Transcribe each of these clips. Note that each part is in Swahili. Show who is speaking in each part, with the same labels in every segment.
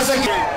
Speaker 1: Sasa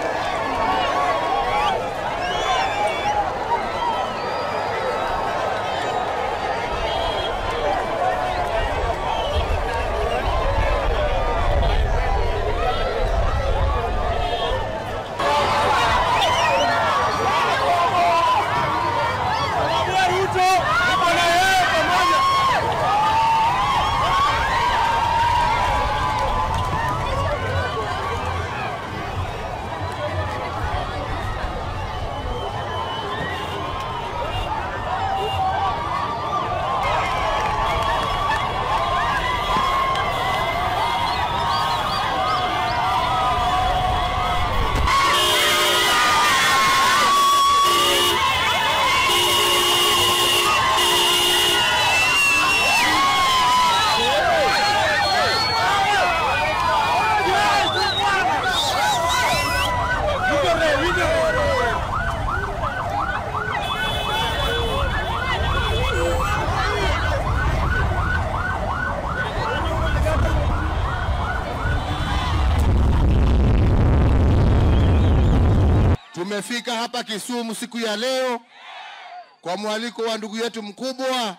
Speaker 1: tumefika hapa Kisumu siku ya leo kwa mwaliko wa ndugu yetu mkubwa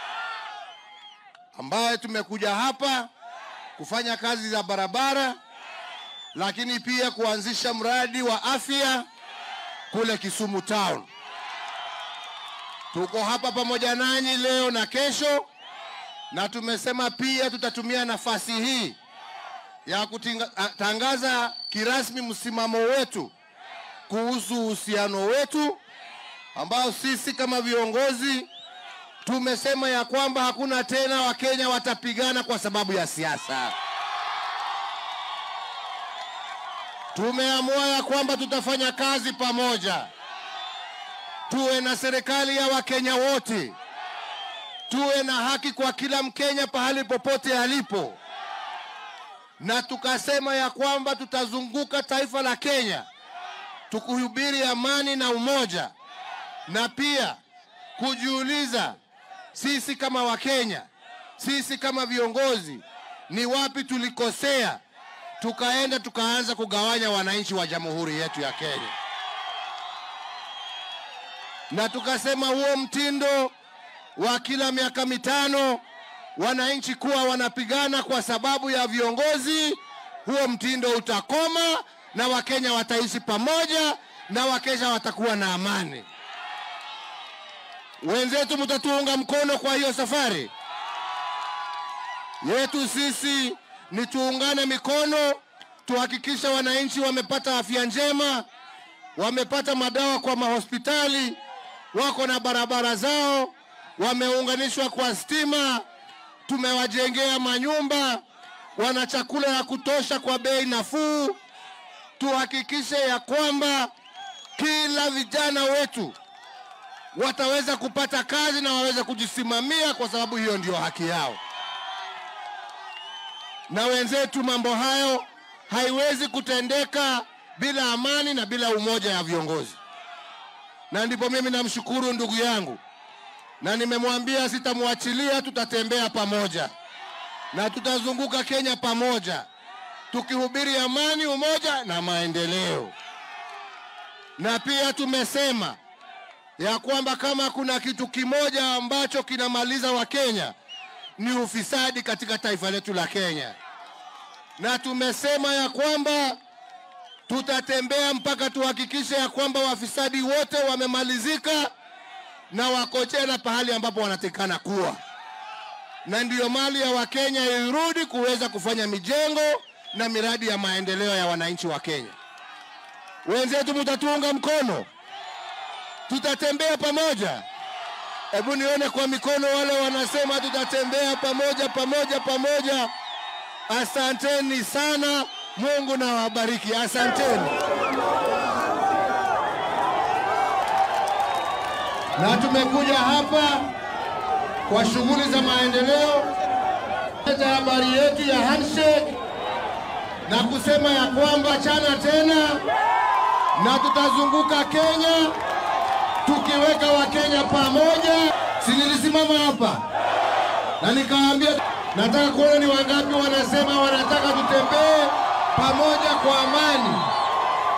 Speaker 1: ambaye tumekuja hapa kufanya kazi za barabara, lakini pia kuanzisha mradi wa afya kule Kisumu town. Tuko hapa pamoja nanyi leo na kesho, na tumesema pia tutatumia nafasi hii ya kutangaza kirasmi msimamo wetu kuhusu uhusiano wetu ambao sisi kama viongozi tumesema ya kwamba hakuna tena Wakenya watapigana kwa sababu ya siasa. Tumeamua ya kwamba tutafanya kazi pamoja, tuwe na serikali ya Wakenya wote, tuwe na haki kwa kila Mkenya pahali popote alipo, na tukasema ya kwamba tutazunguka taifa la Kenya tukuhubiri amani na umoja, na pia kujiuliza sisi kama Wakenya, sisi kama viongozi, ni wapi tulikosea, tukaenda tukaanza kugawanya wananchi wa jamhuri yetu ya Kenya, na tukasema huo mtindo wa kila miaka mitano wananchi kuwa wanapigana kwa sababu ya viongozi, huo mtindo utakoma na Wakenya wataishi pamoja na Wakenya watakuwa na amani. Wenzetu, mtatuunga mkono kwa hiyo safari yetu. Sisi ni tuungane mikono, tuhakikisha wananchi wamepata afya njema, wamepata madawa kwa mahospitali, wako na barabara zao, wameunganishwa kwa stima, tumewajengea manyumba, wana chakula ya kutosha kwa bei nafuu tuhakikishe ya kwamba kila vijana wetu wataweza kupata kazi na waweze kujisimamia, kwa sababu hiyo ndio haki yao. Na wenzetu, mambo hayo haiwezi kutendeka bila amani na bila umoja ya viongozi, na ndipo mimi namshukuru ndugu yangu, na nimemwambia sitamwachilia, tutatembea pamoja na tutazunguka Kenya pamoja tukihubiri amani, umoja na maendeleo. Na pia tumesema ya kwamba kama kuna kitu kimoja ambacho kinamaliza Wakenya ni ufisadi katika taifa letu la Kenya, na tumesema ya kwamba tutatembea mpaka tuhakikishe ya kwamba wafisadi wote wamemalizika na wako tena pahali ambapo wanatekana kuwa, na ndiyo mali ya Wakenya irudi kuweza kufanya mijengo na miradi ya maendeleo ya wananchi wa Kenya. Wenzetu, mtatuunga mkono, tutatembea pamoja. Hebu nione kwa mikono wale wanasema tutatembea pamoja pamoja pamoja. Asanteni sana, Mungu na wabariki. Asanteni. Na tumekuja hapa kwa shughuli za maendeleo, leta habari yetu ya handshake na kusema ya kwamba chana tena na tutazunguka Kenya tukiweka Wakenya pamoja. Si nilisimama hapa na nikawaambia, nataka kuona ni wangapi wanasema wanataka tutembee pamoja kwa amani.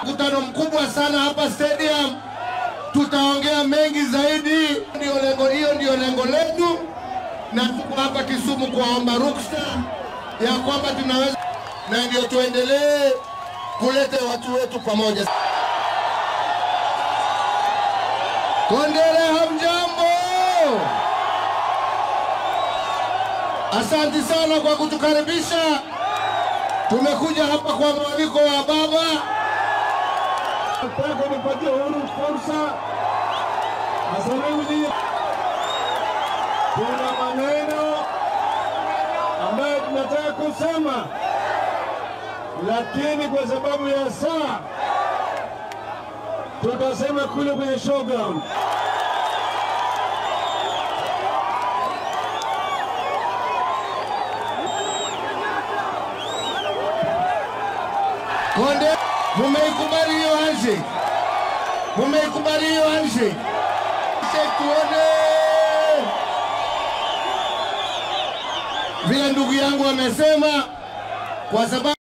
Speaker 1: Mkutano mkubwa sana hapa stadium, tutaongea mengi zaidi. Ndio lengo, hiyo ndio lengo letu, na tuko hapa Kisumu kuwaomba ruksa ya kwamba tunaweza, na ndio tuendelee kuleta watu wetu pamoja. Kondele, hamjambo? Asanti sana kwa kutukaribisha. Tumekuja hapa kwa mwaliko wa baba.
Speaker 2: Nataka nipatie Uhuru fursa azungumzie. Kuna maneno ambayo tunataka kusema, lakini kwa sababu ya saa tutasema kule kwenye showground.
Speaker 1: Konde, mumeikubali hiyo handshake? Mumeikubali hiyo handshake? Handshake tuone. Vile ndugu yangu amesema, kwa sababu